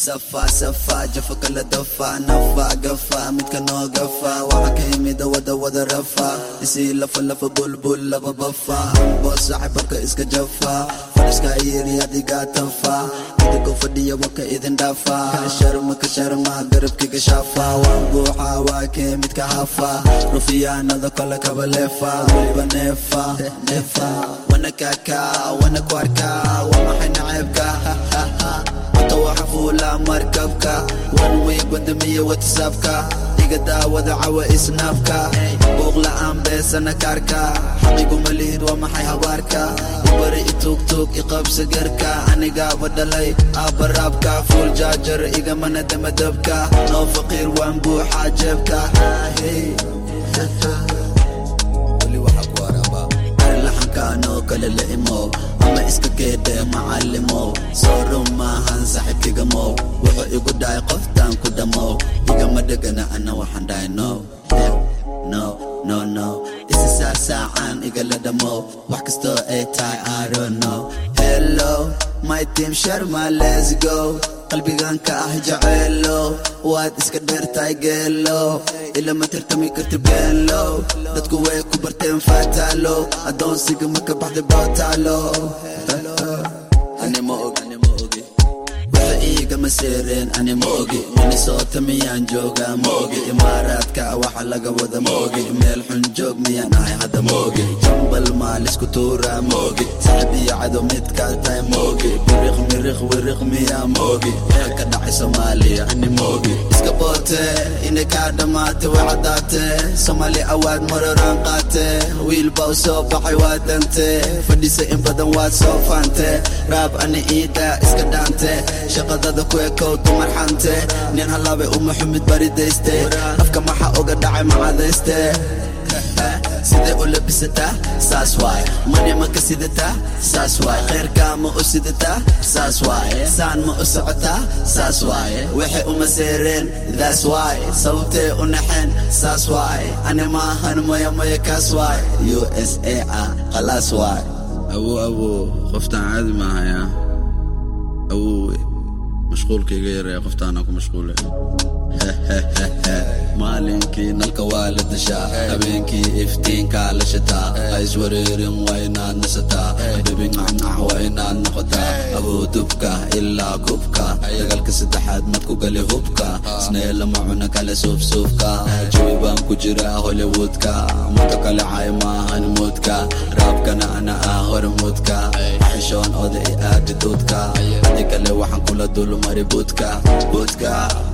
safa safa jafa kala dafa nafa gafa midka noo gafa waxa ka yimida wada wada rafa isii lafa lafa bulbul laba bafa ambo saaxibarka iska jafa fadhiska yiri adigaa tafa idinkoo fadhiya waka idin dhafa ka sharma ka sharma garabkiga shafa waan buuxa waa kee midka hafa rufiyaanada kale kaba leefa weliba neefa neefa wana kaka wana kwarka waa maxay naceebka wata waxa fuula markabka one week wadamiya whatsappka iga daawada cawa isnaafka buuq la'aan beesana kaarka xaqiguma lihid waa maxay habaarka ibari itugtug iqabsa garka anigaaba dhalay aabaraabka fuul jaajar igamana damadabka noo faqiir waan buuxa jeebka weli waxa ku araba arlaxankaanoo kale la imow ama iska geedhe macallimow soo run maahan saaxiibkigamow wuxuu igu dhahay qoftaan ku dhammow igama dhegana ana waxaan dhahay no no no no isi saasaacaan igala dhammow wax kastoo ay tahay I don't know hello my team sharma let's go qalbigan ka ah jaceelo waad iska dheertahay geelo ilama tartami karti beelo dadku way ku barteen faataalo adoonsiga maka baxday bootaalo ani ma og ani ma ogi waxa iigama seereen ani ma ogi minnesota miyaan joogaa ma ogi imaaraadka waxa laga wada ma ogi meel xun joog miyaan ahay hadda ma ogi jambal maalisku tuuraa ma ogi saxib iyo cadow midkaa tahay ma ogi biriq miriq wiriq miyaa ma ogi waxa ka dhacay soomaaliya ani ma ogi iska boote inay kaa dhammaatay way caddaatee soomaali awaad maroraan qaate wiil baa u soo baxay waa dante fadhisa in badan waad soo faante raab ani iida iska dhaante shaqadada ku ekow dumar xante nin halaabay uma xumid baridayste afka maxa uga dhacay macadayste sidee u labisataa saas waay mani ma ka sidataa saas waay khayrkaa ma u sidataa saas waay saan ma u socotaa saas waay waxay uma seereen daas waay sababtee u naxeen saas waay ani maahan maya maya kaas waay u s a ah khalaas waay awo awo qoftaan caadi maahaya awowe mashquulka iga yaraya qoftaana ku mashquule maalinkii nalka waa la dashaa habeenkii iftiinkaa la shataa ha iswareerin waa inaad nasataa habibi nacnac waa inaad noqotaa awoodubka ilaa kubka dagaalka saddexaad mad ku gali hubka snee lama cuna kale suufsuufka jawi baan ku jira hollywoodka muddo kale cay maahan muudka raabkana ana ah hormuudka xishoon oda i aadi duudka hadi kale waxaan kula dulmari buudka buudka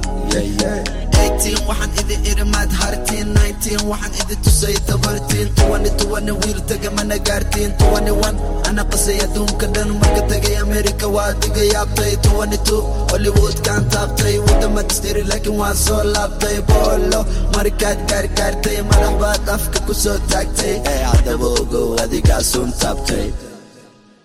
waxaan idi iri maad hartiin waxaan idi tusay tabartiin wiil tagamana gaartiin ana qasay adduunka dhan marka tagay amerika waa diga yaabtay hollywoodkaan taabtay wadama distiri laakiin waan soo laabtay boolo markaad gaargaartay madax baad afka ku soo taagtay haddaba ogow adigaa suun taabtay